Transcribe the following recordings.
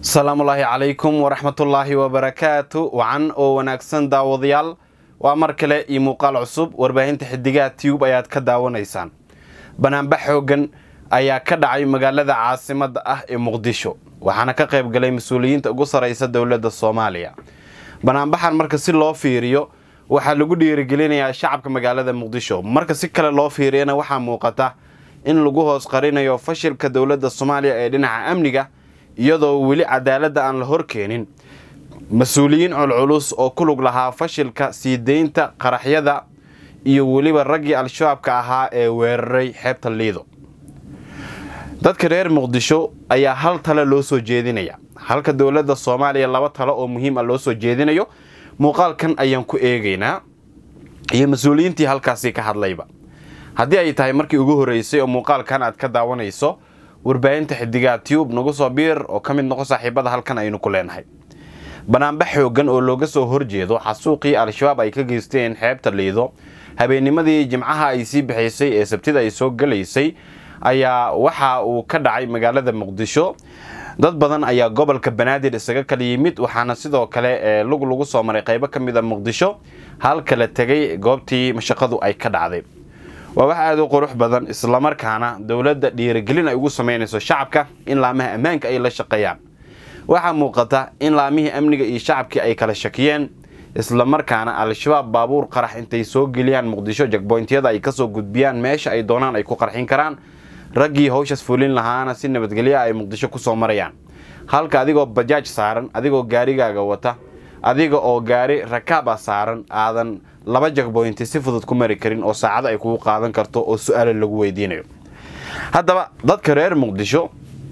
asalaamullaahi calaykum waraxmatullaahi wabarakaatu wacan oo wanaagsan daawadayaal waa mar kale iyo muuqaal cusub warbaahinta xidigaha tiyub ayaad ka daawanaysaan banaanbax xoogan ayaa ka dhacay magaalada caasimadda ah ee muqdisho waxaana ka qayb galay mas-uuliyiinta ugu saraysa dowladda soomaaliya banaanbaxan marka si loo fiiriyo waxaa lagu dhiirigelinayaa shacabka magaalada muqdisho marka si kale loo fiiriyana waxaa muuqata in lagu hoos qarinayo fashilka dowladda soomaaliya ee dhinaca amniga iyadoo weli cadaaladda aan la horkeenin mas-uuliyiin culculus oo ku lug lahaa fashilka sii deynta qaraxyada iyo weliba raggii al-shabaabka ahaa ee weeraray xeebta liido dadka reer muqdisho ayaa hal tale loo soo jeedinaya halka dowladda soomaaliya laba talo oo muhiim a loo soo jeedinayo muuqaalkan ayaan ku eegaynaa iyo mas-uuliyiintii halkaasi ka hadlayba haddii ay tahay markii ugu horreysay oo muuqaalkan aad ka daawanayso warbaahinta xidigaha tiyub nagu soo biir oo ka mid noqo saaxiibada halkan aynu ku leenahay banaanbax xoogan oo looga soo horjeedo xasuuqii al-shabaab ay ka geysteen xeebta liido habeennimadii jimcaha ay sii bixaysay ee sabtida ay soo galaysay ayaa waxa uu ka dhacay magaalada muqdisho dad badan ayaa gobolka banaadir isaga kala yimid waxaana sidoo kale lug lagu soo maray qaybo ka mid a muqdisho halkala tegay goobtii mashaqadu ay ka dhacday waa wax aada u qurux badan islamarkaana dowladda dhiirigelin ay ugu samaynayso shacabka in laamaha ammaanka ay la shaqeeyaan waxaa muuqata in laamihii amniga iyo shacabkii ay kala shakiyeen islamarkaana al-shabaab baabuur qarax intay soo geliyaan muqdisho jagboyntyada ay kasoo gudbiyaan meesha ay doonaan ay ku qarxin karaan raggii hawshaas fulin lahaana si nabadgelya ay muqdisho kusoo marayaan halka adigoo bajaaj saaran adigoo gaarigaaga wata adiga oo gaari rakaaba saaran aadan laba jagboynti si fudud ku mari karin oo saacado ay kugu qaadan karto oo su-aalo lagu weydiinayo haddaba dadka reer muqdisho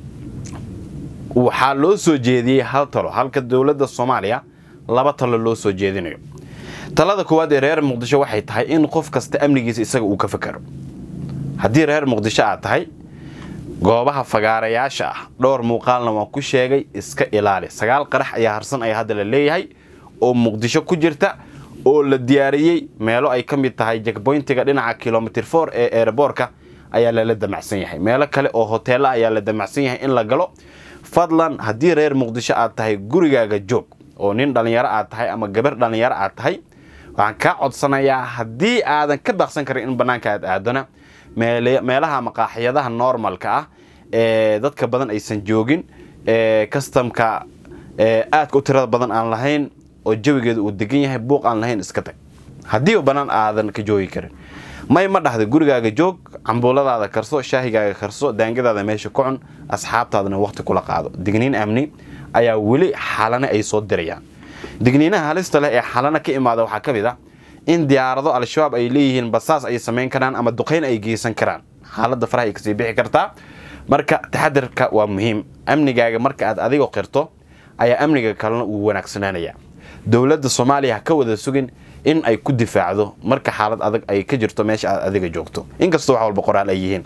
waxaa loo soo jeediyey hal talo halka dowladda soomaaliya laba talo loo soo jeedinayo talada koowaad ee reer muqdisho waxay tahay in qof kasta amnigiisa isaga uu ka fakaro haddii reer muqdisho aad tahay goobaha fagaarayaasha ah dhowr muuqaalna waan ku sheegay iska ilaali sagaal qarax ayaa harsan ayaa hadda la leeyahay oo muqdisho ku jirta oo la diyaariyey meelo ay ka mid tahay jagboyntiga dhinaca kilomitr for ee eeraboorka ayaa lala damacsan yahay meelo kale oo hoteella ayaa la damacsan yahay in la galo fadlan haddii reer muqdisho aad tahay gurigaaga joog oo nin dhallinyaro aad tahay ama gabar dhallinyaro aad tahay waxaan kaa codsanayaa haddii aadan ka baaqsan karin in bannaanka aad aadona meelaha maqaaxiyadaha normalka ah ee dadka badan aysan joogin ee kastamka aadka u tirada badan aan lahayn oo jawigeeda uu degan yahay buuq aan lahayn iska tag haddiiba bannaan aadan ka joogi karin may ma dhahda gurigaaga joog cambuuladaada karso shaahigaaga karso daangadaada meesha ku cun asxaabtaadana waqti kula qaado digniin amni ayaa weli xalane ay soo dirayaan digniinaha halista leh ee xalana ka imaada waxaa ka mid ah in diyaarado al-shabaab ay leeyihiin basaas ay samayn karaan ama duqayn ay geysan karaan xaaladda faraha ay kasii bixi kartaa marka taxadirka waa muhiim amnigaaga marka aad adigoo qirto ayaa amniga kalena uu wanaagsanaanaya dowladda soomaaliya ha ka wada sugin in ay ku difaacdo marka xaalad adag ay ka jirto meesha aad adiga joogto inkastoo wax walba qoraal ay yihiin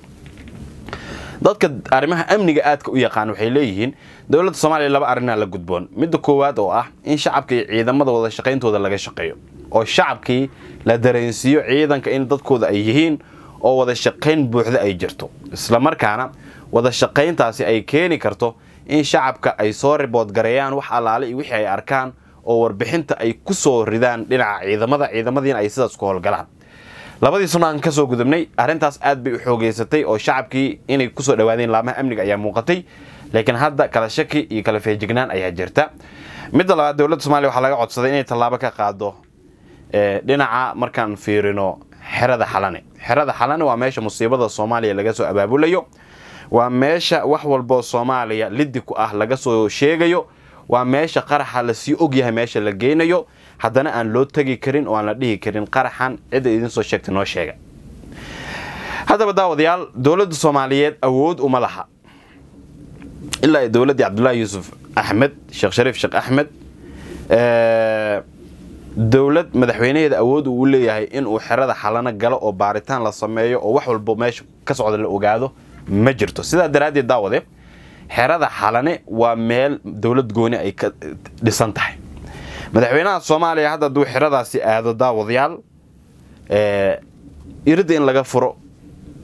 dadka arrimaha amniga aadka u yaqaan waxay leeyihiin dowladda soomaaliya laba arrinaa la gudboon midda koowaad oo ah in shacabka iyo ciidamada wada shaqayntooda laga shaqeeyo oo shacabkii la dareensiiyo ciidanka in dadkooda ay yihiin oo wada shaqayn buuxda ay jirto islamarkaana wada shaqayntaasi ay keeni karto in shacabka ay soo ribood gareeyaan wax allaale iyo wixii ay arkaan oo warbixinta ay ku soo ridaan dhinaca ciidamada ciidamadiina ay sidaas ku howlgalaan labadii sano aan kasoo gudubnay arrintaas aad bay u xoogeysatay oo shacabkii inay kusoo dhawaadeen laamaha amniga ayaa muuqatay laakiin hadda kala shaki iyo kala feejignaan ayaa jirta midda labaad dowladda soomaliya waxaa laga codsaday inay tallaabo ka qaado dhinaca markaan fiirino xerada xalane xerada xalane waa meesha musiibada soomaaliya laga soo abaabulayo waa meesha wax walboo soomaaliya liddi ku ah laga soo sheegayo waa meesha qaraxa lasii ogyahay meesha la geynayo haddana aan loo tegi karin oo aan la dhihi karin qaraxan cidda idiin soo sheegtay noo sheega haddaba daawadayaal dowladda soomaaliyeed awood uma laha ilaa ay dowladdii cabdullaahi yuusuf axmed sheekh shariif sheekh axmed dowlad madaxweynaheeda awood uu leeyahay inuu xerada xalano galo oo baaritaan la sameeyo oo wax walbo meesha ka socda la ogaado ma jirto sidaa daraaddeed daawade xerada xalane waa meel dowlad gooni ay ka dhisan tahay madaxweynaha soomaaliya hadda hadduu xeradaasi aado daawadayaal iridda in laga furo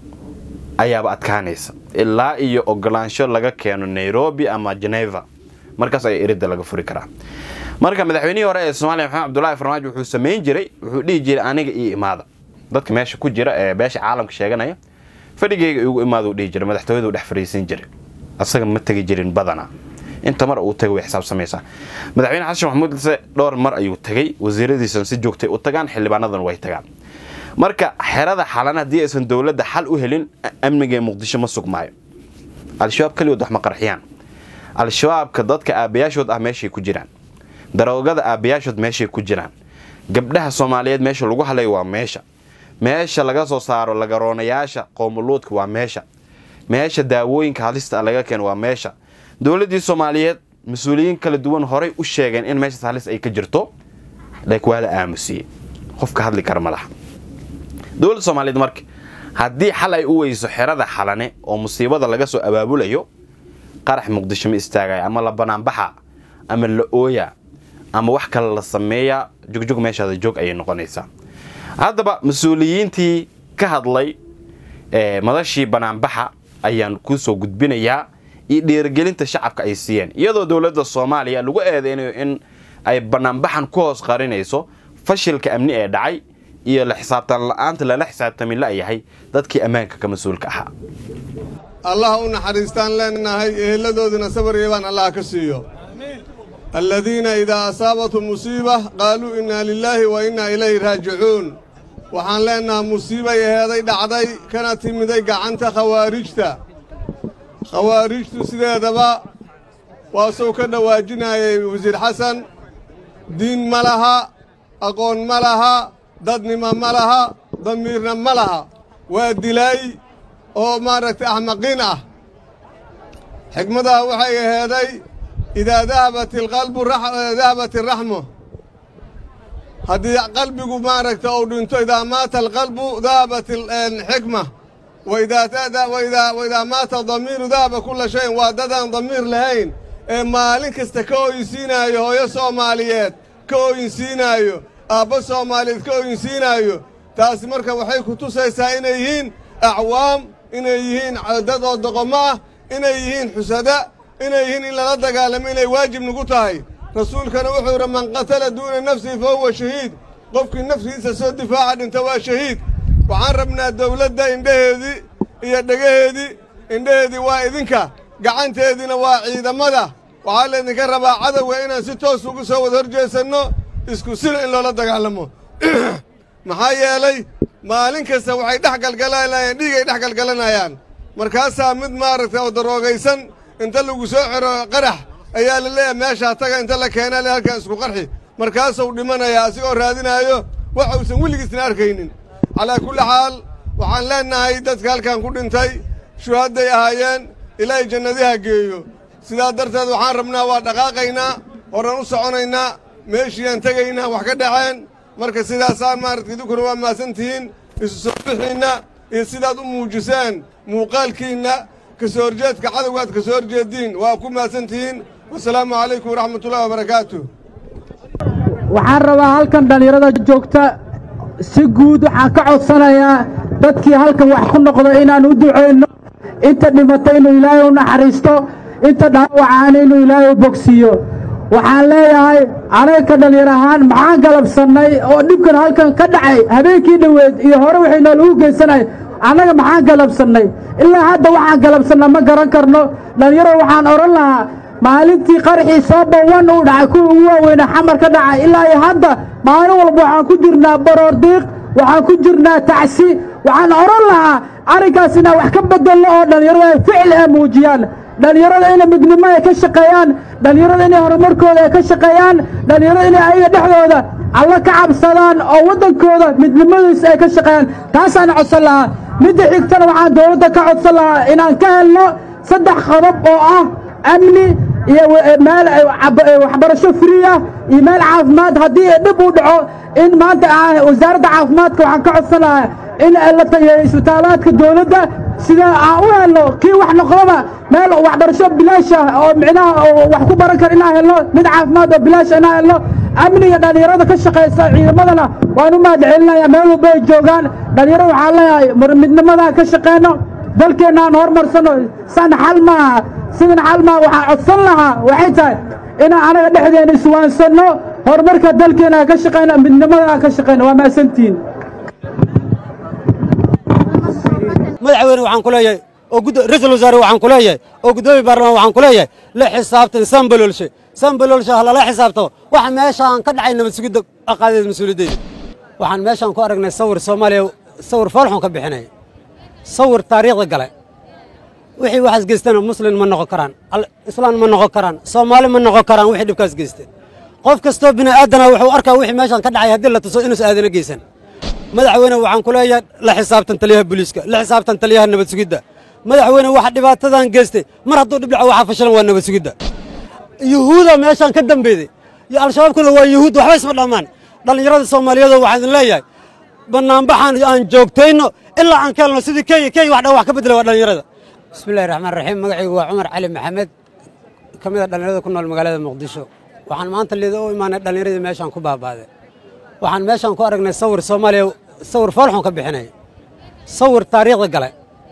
ayaaba adkaanaysa ilaa iyo ogolaansho laga keeno nairobi ama geneva markaas ayaa eridda laga furi karaa marka madaxweynihii hore ee soomaaliya maxamed cabdullaahi farmaajo wuxuu samayn jiray wuxuu dhihi jiray aniga io imaada dadka meesha ku jira ee beesha caalamka sheeganaya fadhigayga igu imaaduu dhihi jiray madaxtooyaduu dhex fariisin jiray asaga ma tegi jirin badana inta mar uu tagay way xisaabsamaysaa madaxweyne xasan maxamuud lise dhowr mar ayuu tagay wasiiradiisan si joogtay u tagaan xildhibaanadan way tagaan marka xerada xalan haddii aysan dowladda xal u helin amniga ee muqdisho ma sugmaayo al-shabaab keligood wax ma qarxiyaan al-shabaabka dadka aabbayaashood ah meeshay ku jiraan daroogada aabbayaashood meeshay ku jiraan gabdhaha soomaaliyeed meesha lagu halayo waa meesha meesha laga soo saaro lagaroonayaasha qoomuluudka waa meesha meesha daawooyinka halista laga keeno waa meesha dowladdii soomaaliyeed mas-uuliyiin kala duwan horay u sheegeen in meeshaas halis ay ka jirto like waa la aamusiyey qofka hadli kara ma laha dowladda soomaaliyeed marka haddii xal ay u weyso xerada xalane oo musiibada laga soo abaabulayo qarax muqdisho ma istaagaya ama la banaanbaxa ama la ooya ama wax kale la sameeya jogjog meeshaada joog ayay noqonaysaa haddaba mas-uuliyiintii ka hadlay madashii banaanbaxa ayaan kusoo gudbinayaa iyo dhiirigelinta shacabka ay siiyeen iyadoo dowladda soomaaliya lagu eedeynayo in ay banaanbaxan ku hoos qarinayso fashilka amni ee dhacay iyo la xisaabtan la-aanta lala xisaabtamin la-yahay dadkii ammaanka ka mas-uulka ahaa allah u naxariistaan leenahay eheladoodina sabar yeebaan allah ka siiyo aladiina idaa asaabathum musiiba qaaluu innaa lilaahi wa innaa ilayhi raajicuun waxaan leennahaa musiibay aheeday dhacday kana timiday gacanta khawaarijta khawaarijtu sideedaba waa suu ka dhawaajinayay wasiir xasan diin ma laha aqoon ma laha dadnimo ma laha damiirna ma laha waa dilaay oo maaragtay axmaqiin ah xikmadaha waxay aheeday idaa dahabat alqalbu dahabat araxmu haddii qalbigu maaragta uu dhinto idaa maata alqalbu dahabat alxikma waidaa maata damiiru dahaba kulla shayin waa dadaan damiir lahayn ee maalin kasta ka ooyinsiinaayo hooyo soomaaliyeed ka ooyinsiinaayo aabbo soomaaliyeed ka ooyinsiinaayo taasi marka waxay ku tusaysaa inay yihiin acwaam inay yihiin dad oo doqomo ah inay yihiin xusada inay yihiin in lala dagaalamo inay waajib nagu tahay rasuulkana wuxuu yidhi man qatala duuna nafsihi fa huwa shahiid qofkii naftiisa soo difaaca dhinta waa shahiid waxaan rabnaa dawladda indhaheedii iyo dhegaheedii indhaheedii waa idinka gacanteediina waa ciidamada waxaa laydinka rabaa cadowga inaan si toos ugu soo wada horjeesanno isku sila in loola dagaalamo maxaa yeelay maalin kasta waxay dhex galgalanayaan dhiigay dhex galgalanayaan markaasaa mid maaragtay oo daroogaysan inta lagu soo xiro qarax ayaa la leeyahay meeshaa taga inta la keenaa le halkan isku qarxi markaasuu dhimanayaa asigoo raadinaayo waxa uusan weligiisna arkaynin calaa kulli xaal waxaan leennahay dadka halkan ku dhintay shuhadday ahaayeen ilaahay jannadiha geeyo sidaa darteed waxaan rabnaa waa dhaqaaqaynaa horan u soconaynaa meeshiiyaan tegaynaa wax ka dhaceen marka sidaasaan maaragta idinkuna waa mahadsantihiin isu soo bixiinna iyo sidaad u muujiseen muuqaalkiinna ka soo horjeedka cadowgaad ka soo horjeediin waa ku mahadsantihiin wasalaamu calaykum waraxmatullahi wabarakaatu waxaan rabaa halkan dhallinyarada joogta si guud waxaan ka codsanayaa dadkii halkan wax ku noqdo inaan u ducayno inta dhimata inuu ilaahay u naxariisto inta dhaawacaana inuu ilaahay u bogsiiyo waxaan leeyahay anagka dhallinyar ahaan maxaan galabsannay oo dhibkan halkan ka dhacay habeenkii dhoweed iyo hore waxay noolagu geysanay annaga maxaan galabsannay ilaa hadda waxaan galabsanna ma garan karno dhallinyaro waxaan odhan lahaa maalintii qarxii sooba wan uu dhacay kuwa ugu waaweyna xamar ka dhacay ilaa iyo hadda maalin walba waxaan ku jirnaa baroor diiq waxaan ku jirnaa tacsi waxaan odhan lahaa arrinkaas inaan wax ka bedelno oo dhallinyarada ay ficil ay muujiyaan dhallinyarada inay midnimo ay ka shaqeeyaan dhallinyarada inay horumarkooda ay ka shaqeeyaan dhallinyarada inay ayaga dhexdooda alla ka cabsadaan oo waddankooda midnimadiisa ay ka shaqeeyaan taasaan codsan lahaa midda xigtana waxaan dowladda ka codsan lahaa inaan ka helno saddex qodob oo ah amni iyo meel waxbarasho free ah iyo meel caafimaad haddii dhib uu dhaco in maanta wasaaradda caafimaadka waxaan ka codsan lahaa in la tageeyo isbitaalaadka dowladda sida aan u helno kii wax noqdaba meel waxbarasho bilaash ah oo micnaha wax ku baran kara inaan helno mid caafimaad oo bilaash inaan helno amniga dhallinyarada ka shaqaysa ciidamadana waan u mahad celinaya meel walba ay joogaan dhallinyarada waxaan leeyahay midnimadaa ka shaqeyno dalkeenna aan horumarsanno san xal maaha sidan xal maaha waxaa codsan lahaa waxay tahay inaan anaga dhexdeena iswaansanno horumarka dalkeena aan ka shaqayno midnimada aan ka shaqayno waa mahadsantihiin madaxweyne waxaan ku leeyahay oo ra-iisul wasaare waxaan ku leeyahay oo guddoomiye baarlamaan waxaan ku leeyahay la xisaabtan sanbaloolshe sanbaloolshe ha lala xisaabtamo waxa meeshaan ka dhacay nabad sugidda aqaadeed mas-uuliyaddeeda waxaan meeshaan ku aragnay sawir soomaaliya sawir foolxun ka bixinaya sawir taariikhda gale wixii waxaas geystana muslin ma noqon karaan islaan ma noqon karaan soomaali ma noqon karaan wixii dhibkaas geyste qof kastoo bini aadana wuxuu arkaa wixii meeshaan ka dhacay haddii la tuso inuusan aadana geysan madaxweyne waxaan ku leeyahay la xisaabtan taliyaha booliiska la xisaabtan taliyaha nabad sugidda madaxweyne waxa dhibaatadan geystay mar hadduu dhibdhaco waxaa fashilan waa nabad sugidda yuhuuda meeshaan ka dambeeyey iyo al-shabaabkuna waa yuhuud waxba isma dhammaan dhallinyarada soomaaliyeed waxaan idin leeyahay bannaanbaxaan aan joogtayno ilaa aan ka helno sidii kenya kenya wax dhan wax ka bedela waa dhallinyarada bismillahi raxmaan raxiim magacaygu waa cumar cali maxamed ka mid a dhallinyarada ku nool magaalada muqdisho waxaan maanta liida u imaanay dhallinyaradii meeshaan ku baabaaday waxaan meeshaan ku aragnay sawir soomaaliya sawir foolxun ka bixinaya sawir taariikhda gale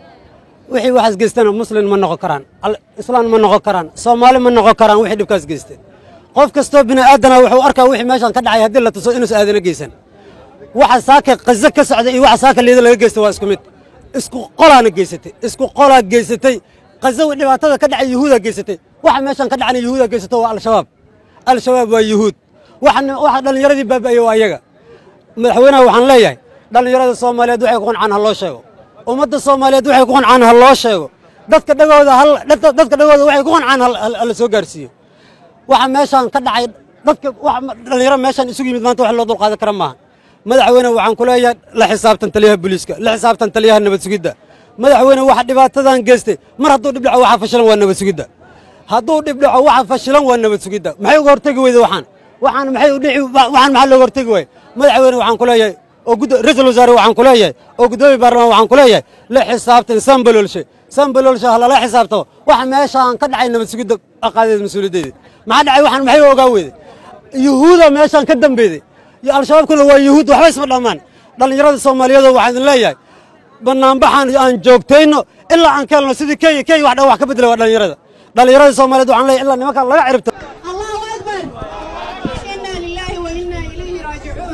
wixii waxaas geystana muslin ma noqon karaan islaan ma noqon karaan soomaali ma noqon karaan wixii dhibkaas geyste qof kastoo bini aadana wuxuu arkaa wixii meeshaan ka dhacay haddii la tuso inuusan aadana geysan waxa saaka qazo ka socda iyo waxa saaka liida laga geysta waa isku mid isku qolaana geysatay isku qolaa geysatay qazo dhibaatada ka dhacay yuhuudaa geysatay waxa meeshaan ka dhacana yuhuudaa geysato waa al-shabaab al-shabaab waa yuhuud waxa dhallinyaradii baaba'aya waa ayaga madaxweynaha waxaan leeyahay dhallinyarada soomaaliyeed waxay ku qancaan ha loo sheego ummadda soomaaliyeed waxay ku qancaan ha loo sheego dadka dhagooda dadka dhagooda waxay ku qancaan hala soo gaarsiiyo waxa meeshaan ka dhacay dadka dhallinyaro meeshaan isugu yimid maanta wax loo dulqaadan kara maaha madaxweyne waxaan ku leeyahay la xisaabtan taliyaha booliiska la xisaabtan taliyaha nabad sugidda madaxweyne waxa dhibaatadan geystay mar hadduu dhibdhaco waxa fashilan waa nabad sugidda hadduu dhibdhaco waxa fashilan waa nabad sugidda maxay uga hortegi weyda waxaan waxaan maxay udhici waxaan maxaa looga hortegi waaya madaxweyne waxaan ku leeyahay oo ra-iisul wasaare waxaan ku leeyahay oo guddoomiye baarlamaan waxaan ku leeyahay la xisaabtan sanbaloolshe sanbaloolshe ha lala xisaabtamo waxa meeshaan ka dhacay nabad sugidda aqaadeed mas-uuliyaddeeda maxaa dhacay waxaan maxay ogaa weyday yuhuuda meeshaan ka dambeeyey iyo al-shabaabkuna waa yuhuud waxba isma dhammaan dhallinyarada soomaaliyeed waxaan idin leeyahay bannaanbaxaan aan joogtayno ilaa aan ka helno sidii kenya kenya wax dhan wax ka bedela waa dhallinyarada dhallinyarada soomaaliyeed waxaan leeyahay ilaa nimankaan laga ciribto allahu akbar inaa lilaahi wa innaa ilayhi raajicuun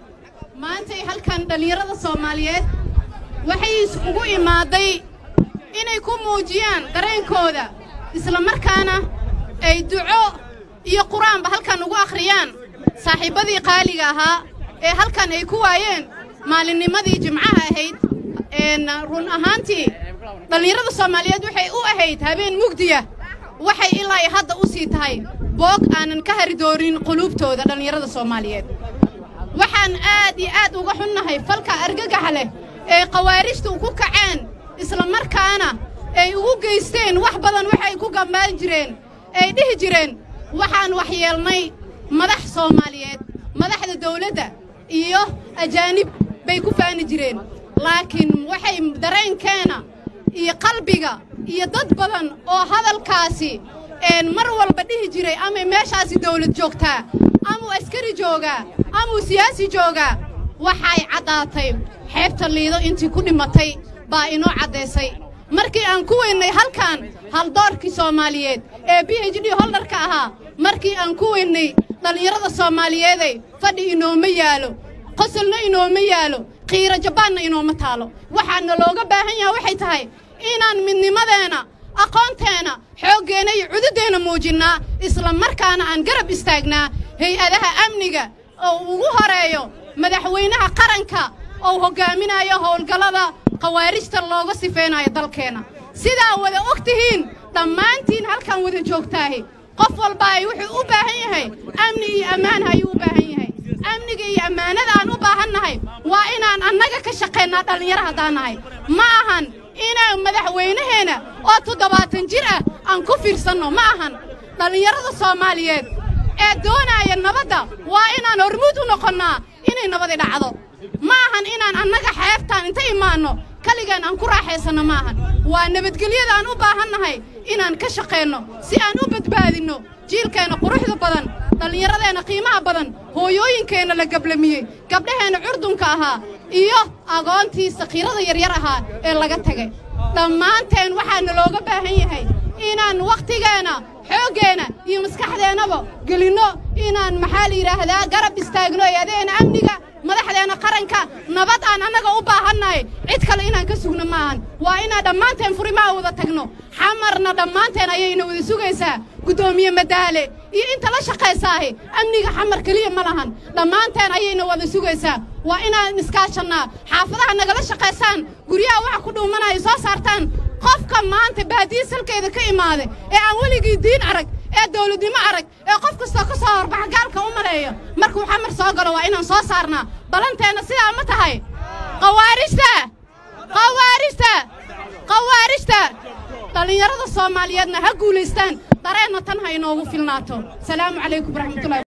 maantay halkan dhallinyarada soomaaliyeed waxay isugu imaaday inay ku muujiyaan dareenkooda isla markaana ay duco iyo qur-aanba halkan ugu akhriyaan saaxiibbadii qaaliga ahaa ee halkan ay ku waayeen maalinnimadii jimcaha ahayd run ahaantii dhallinyarada soomaaliyeed waxay u ahayd habeen mugdiya waxay ilaa hadda u sii tahay boog aanan ka hari doonin quluubtooda dhallinyarada soomaaliyeed waxaan aad iyo aad uga xunnahay falka argagaxa leh ee khawaarijtu ku kaceen isla markaana ay ugu geysteen wax badan waxay ku gambaan jireen ay dhihi jireen waxaan waxyeelnay madax soomaaliyeed madaxda dawladda iyo ajaanib bay ku faani jireen laakiin waxay dareenkeena iyo qalbiga iyo dad badan oo hadalkaasi mar walba dhihi jiray amay meeshaasi dawlad joogtaa amuu askari joogaa amuu siyaasi joogaa waxay caddaatay xeebta liido intii ku dhimatay baa inoo caddaysay markii aan ku weynnay halkan haldoorkii soomaaliyeed ee b h d holdarka ahaa markii aan ku weynnay dhallinyarada soomaaliyeeday fadhi inooma yaalo qosolna inooma yaalo qiiro jabaanna inooma taalo waxaana looga baahan yaha waxay tahay inaan midnimadeenna aqoonteenna xooggeenna iyo cududdeenna muujinnaa isla markaana aan garab istaagnaa hay-adaha amniga oo ugu horeeyo madaxweynaha qaranka oo hoggaaminayo howlgallada khawaarijta looga sifaynayo dalkeenna sidaa wada og tihiin dhammaantiin halkan wada joogtaahi qof walba ay wuxuu u baahan yahay amni iyo ammaan ayuu u baahan yahay amniga iyo ammaanada aan u baahannahay waa inaan annaga ka shaqaynaa dhallinyaro haddaan nahay ma ahan inaan madaxweynaheenna oo toddobaatan jir ah aan ku fiirsanno ma ahan dhallinyarada soomaaliyeed ee doonaaya nabadda waa inaan hormuud u noqonnaa inay nabadi dhacdo ma ahan inaan annaga xeebtaan inta imaanno kaligaan aan ku raaxaysanno ma ahan waa nabadgelyada aan u baahannahay inaan ka shaqaynno si aan u badbaadinno jiilkeenna quruxda badan dhallinyaradeenna qiimaha badan hooyooyinkeenna la gablamiyey gabdhaheenna curdunka ahaa iyo agoontii sakiirada yaryar ahaa ee laga tegay dhammaanteen waxaana looga baahan yahay inaan wakhtigeenna xooggeenna iyo maskaxdeennaba gelinno inaan maxaa la yidhaahdaa garab istaagno eedadeena amniga madaxdeenna qaranka nabad aan annaga u baahannahay cid kale inaan ka sugno maahan waa inaan dhammaanteen furimaha wada tagno xamarna dhammaanteen ayayna wada sugaysaa guddoomiye madaale iyo inta la shaqaysaahi amniga xamar keliya ma lahan dhammaanteen ayayna wada sugaysaa waa inaan iskaashannaa xaafadaha nagala shaqaysaan guryaha waxa ku dhuumanaya soo saartaan qofka maanta baadiya salkeeda ka imaada ee aan weligii diin arag ee dawladnimo arag ee qof kastoo ka soo horbaxa gaalka u maleeyo markuu xamar soo galo waa inaan soo saarnaa ballanteenna sidaa ma tahay khawaarijta khawaarijta khawaarijta dhallinyarada soomaaliyeedna ha guulaystaan dareenna tan ha inoogu filnaato salaamu calaykum waraxmatullahi